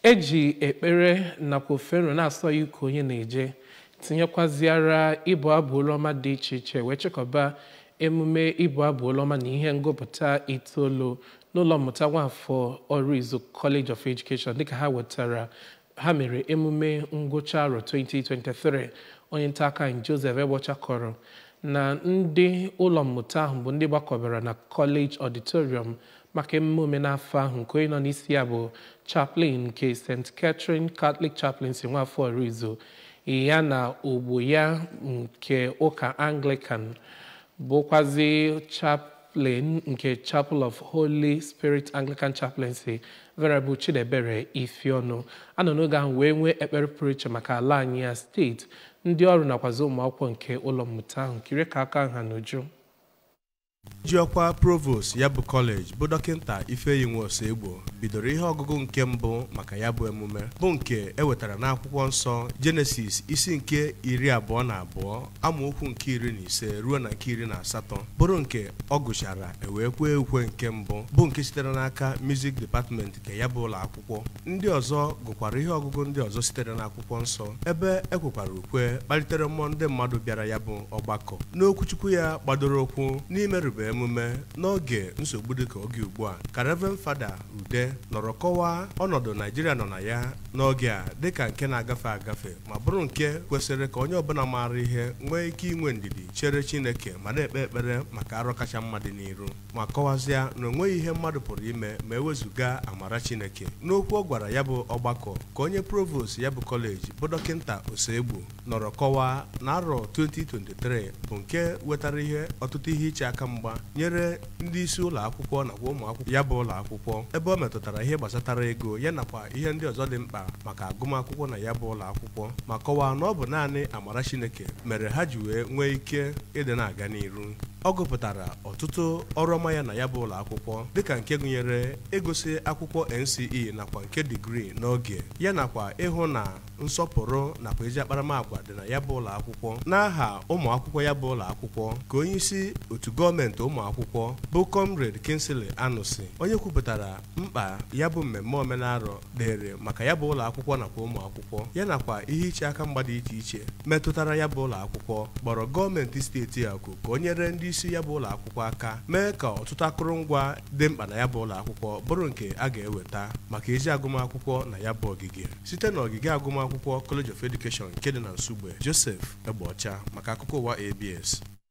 eji ekpere nakwa ofero na-asọ ya uko onye na-eje tinyekwaziara ịbụ abụ ọma dị iche iche wee chịkọba emume ịbụ abụ ọma na ihe ngụpụta itoolu n'ụlọ mmụta nwafọ Orizu College of Education dịka ha wetara ha mere emume ngwụcha arọ 2023 onye nta aka anyị Joseph Egbocha kọrọ na ndị ụlọ mmụta ahụ bụ ndị gbakọbara na College Auditorium maka emume omenafọ ahụ nke onye nọ n'isi ya bụ chaplain nke St. Catherine Catholic Chaplaincy nwafọ Orizu ya na ogbo ya nke ụka Anglican bụkwazi chaplain nke Chapel of Holy Spirit Anglican Chaplaincy Venerable Chidebere Ifeonu anọ n'oge ahụ wee nwee ekpere pụrụ iche maka ala anyị ya steeti ndị ọrụ nakwazi ụmụ akwụkwọ nke ụlọ mmụta ahụ kiri ka aka ha n'uju ji ọkwa provost ya bụ kọleji bụ dọkịta ifeyi nwoosegbo bidoro ihe ọgụgụ nke mbụ maka ya bụ emume bụ nke ewetara n'akwụkwọ nsọ jenesis isi nke iri abụọ na abụọ amaokwu nke iri na ise ruo na nke iri na asatọ bụrụ nke ọ gụchara ewee kwee ukwe nke mbụ bụ nke sitere n'aka music department nke ya bụ ụlọ akwụkwọ ndị ọzọ gụkwara ihe ọgụgụ ndị ọzọ sitere n'akwụkwọ nsọ ebe ekwekwara ukwe kpalitere mmụọ ndị mmadụ bịara ya bụ ọgbakọ n'okwuchukwu ya gbadoro okwu n'imerube emume n'oge nsogbu dịka oge ugbu a ka Reverend Fada Ude nọrọ kọwaa ọnọdụ Naijiria nọ na ya n'oge a dịka nke na-agafe agafe ma bụrụ nke kwesịrị ka onye ọbụla maara ihe nwee ike inwe ndidi chere Chineke ma na-ekpe ekpere maka arọ kacha mma dị n'iru ma kọwazịa na onweghị ihe mmadụ pụrụ ime ma ewezụga amara Chineke n'okwu ọ gwara ya bụ ọgbakọ ka onye provost ya bụ kọleji bụ dọkịta Osegbu nọrọ kọwaa na arọ 2023 bụ nke wetara ihe ọtụtụ ihe iche aka mgba nyere ndị isi ụlọ akwụkwọ nakwa ụmụ akwụkwọ ya bụ ụlọ akwụkwọ ebe ọ metụtara ihe gbasatara ego ya nakwa ihe ndị ọzọ dị mkpa maka agụmakwụkwọ na ya bụ ụlọ akwụkwọ ma kọwaa na ọ bụ naanị amara Chineke mere ha ji wee nwee ike ịdị na-aga n'iru ọ gụpụtara ọtụtụ ọrụ ọma ya na ya bụ ụlọ akwụkwọ dịka nke gụnyere ịgụsị akwụkwọ NCE nakwa nke digrii n'oge ya nakwa ịhụ na nsọpụrụ nakwa ezi akparamagwa dị na ya bụ ụlọ akwụkwọ n'aha ụmụ akwụkwọ ya bụ ụlọ akwụkwọ ka onye isi otu gọọmenti ụmụ akwụkwọ bụ Comrade Kingsley Anusi onye kwupụtara mkpa ya bụ mmemme omenarọ dịrị maka ya bụ ụlọ akwụkwọ nakwa ụmụ akwụkwọ ya nakwa ihe iche aka mgba dị iche iche metụtara ya bụ ụlọ akwụkwọ kpọrọ gọọmenti steeti akụ ka o nyere ndị isi ya bụ ụlọ akwụkwọ aka mee ka ọtụtụ akụrụngwa dị mkpa na ya bụ ụlọ akwụkwọ bụrụ nke a ga-eweta maka ezi agụmakwụkwọ na ya bụ ogige site na ogige agụmakwụkwọ College of Education nke dị na Nsugbe Joseph Egbeọcha maka akụkọ ụwa ABS